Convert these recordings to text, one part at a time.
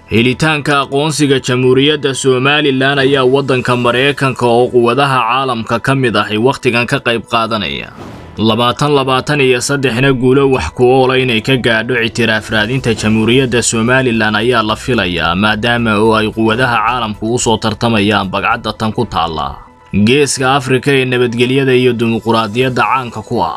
helitaanka aqoonsiga jamhuuriyadda somalilan ayaa waddanka maraykanka oo quwadaha caalamka ka mid ahi wakhtigan ka qayb qaadanaya labaatan labaatan iyo saddexna guulo wax ku oola inay ka gaadho ictiraaf raadinta jamhuuriyadda somalilan ayaa la filayaa maadaama oo ay quwadaha caalamku u soo tartamayaan bagcadda tan ku taalla geeska afrika ee nabadgelyada iyo dimuquraadiyadda caanka ku ah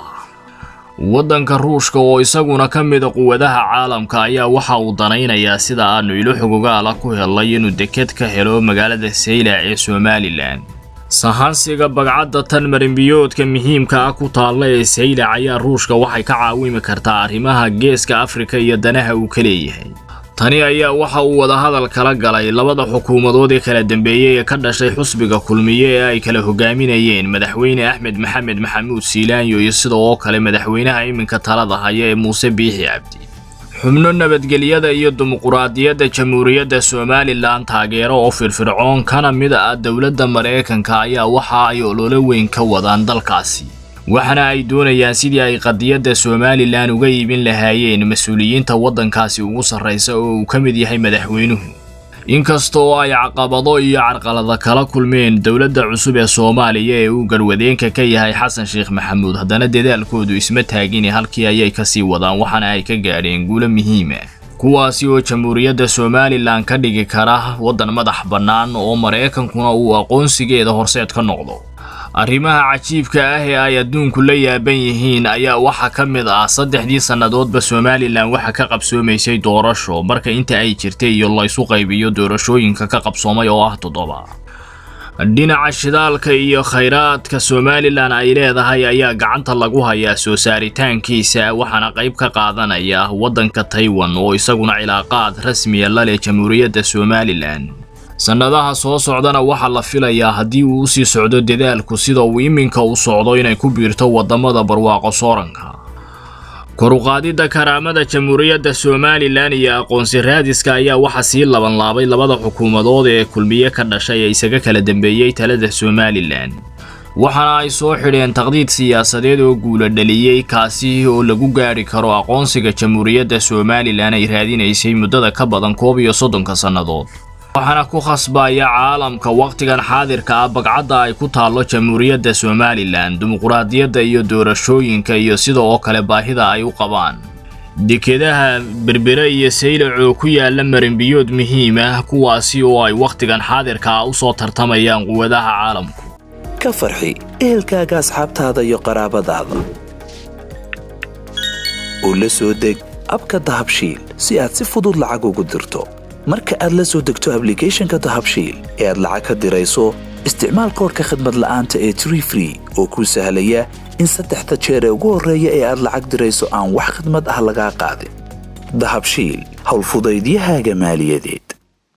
waddanka ruushka oo isaguna ka mida quwadaha caalamka ayaa waxa uu danaynayaa sida aanu ilo xogogaala ku helay inuu deked ka helo magaalada saylac ee somalilan sahansiga bagcadda tan marinbiyoodka muhiimka ah ku taalla ee saylac ayaa ruushka waxay ka caawimi kartaa arrimaha geeska afrika iyo danaha uu ka leeyahay tani ayaa waxa uu wadahadal kala galay labada xukuumadood ee kala dambeeyey ee ka dhashay xusbiga kulmiye ee ay kala hogaaminayeen madaxweyne axmed maxamed maxamuud siilaanyo iyo sida oo kale madaxweynaha iminka talada haya ee muuse biixi cabdi xubno nabadgelyada iyo dimuquraadiyadda jamhuuriyadda somalilan taageero oo firfircoon kana mid ah dowladda maraykanka ayaa waxa ay ololo weyn ka wadaan dalkaasi waxaana ay doonayaan sidii ay qadiyadda somalilan uga iibin lahaayeen mas-uuliyiinta waddankaasi ugu sarraysa oo uu ka mid yahay madaxweynuhu inkasta oo ay caqabado iyo carqalada kala kulmeen dowladda cusub ee soomaaliya ee uu garwadeenka ka yahay xasan sheekh maxamuud haddana dadaalkoodu isma taagine halkii ayay kasii wadaan waxaana ay ka gaadheen guulo muhiima kuwaasi oo jamhuuriyadda somalilan ka dhigi kara waddan madax bannaan oo maraykankuna uu aqoonsigeeda horseed ka noqdo arrimaha cajiibka ah ee ay adduunku la yaaban yihiin ayaa waxaa ka mid ah saddexdii sannadoodba somalilan waxa ka qabsoomaysay doorasho marka inta ay jirtay iyo laysu qaybiyo doorashooyinka ka qabsoomay oo ah toddoba dhinaca shidaalka iyo khayraadka somalilan ay leedahay ayaa gacanta lagu hayaa soo saaritaankiisa waxaana qayb ka qaadanaya waddanka taiwan oo isaguna cilaaqaad rasmiya la leh jamhuuriyadda somalilan sannadaha soo socdana waxaa la filayaa haddii uu usii socdo dadaalku sida uu iminka u socdo inay ku biirto waddamada barwaaqo sooranka koruqaadidda karaamada jamhuuriyadda somalilan iyo aqoonsi raadiska ayaa waxaa sii labanlaabay labada xukuumadood ee kulmiye ka dhashay ee isaga kala dambeeyey talada somalilan waxaana ay soo xidheen taqdiid siyaasadeed oo guula dhaliyey kaasi oo lagu gaadhi karo aqoonsiga jamhuuriyadda somalilan ay raadinaysay muddada ka badan koob iyo soddonka sannadood waxaana ku khasbaya caalamka wakhtigan xaadirka ah bagcadda ay ku taallo jamhuuriyadda somalilan dimuquraadiyadda iyo doorashooyinka iyo sida oo kale baahida ay u qabaan dekedaha berbere iyo saylac oo ku yaala marinbiyood muhiim ah kuwaasi oo ay wakhtigan xaadirka ah u soo tartamayaan quwadaha caalamku ka farxi ehelkaaga asxaabtaada iyo qaraabadaada oo la soo deg abka dahabshiil si aad si fudud lacag ugu dirto marka aad la soo degto ablicathonka dahabshiil ee aad lacag ka dirayso isticmaal koorka khadmad la'aanta ee tree free oo kuu sahlaya in saddexda jeer ee ugu horreeya ee aad lacag dirayso aan wax khadmad ah lagaa qaadin dahabshiil howlfudaydiyahaaga maaliyadeed